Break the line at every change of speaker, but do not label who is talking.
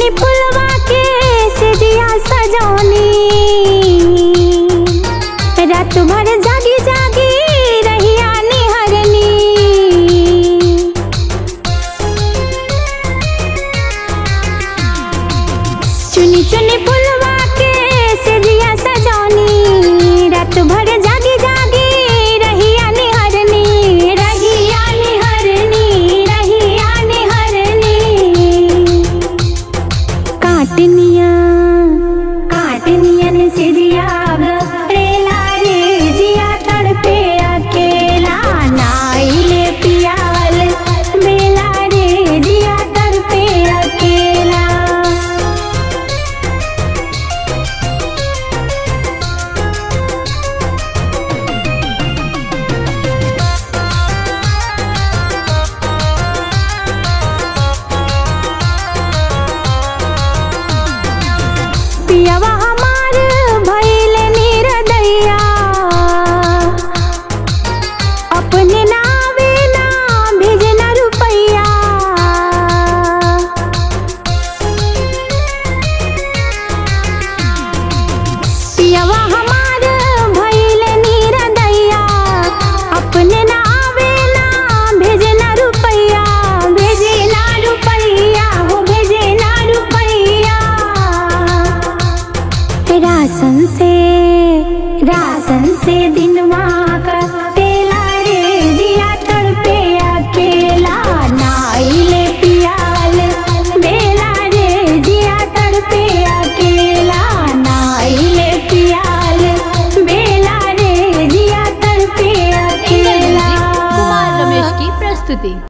फुलवा के सिजिया सजौनी रात भर जागी जागी रहिया निहरनी चुनी चुनी फुलवा के सिजिया सजौनी रात भर जागी जागी रहिया निहरनी रहिया निहरनी रहिया निहरनी काटनिया काटनियन सिरिया रेला रे जिया तड़पे अकेला नाइले पियावल बेला रे जिया तड़पे अकेला पियवा हमार भइल निरदैया अपने नावे ना भेजना रुपैया पियवा हमार भइल निरदैया अपने नावे ना भेजना रुपैया भेजना रुपैया हो भेजना रुपैया रासन से रासन से दिनवा का तेला रे दिया तड़पे अकेला नाइले पियाल बेला रे दिया तड़पे अकेला नाइले पियाल बेला रे दिया तड़पे
इंटर
अकेला
म्यूजिक कुमार रमेश की प्रस्तुति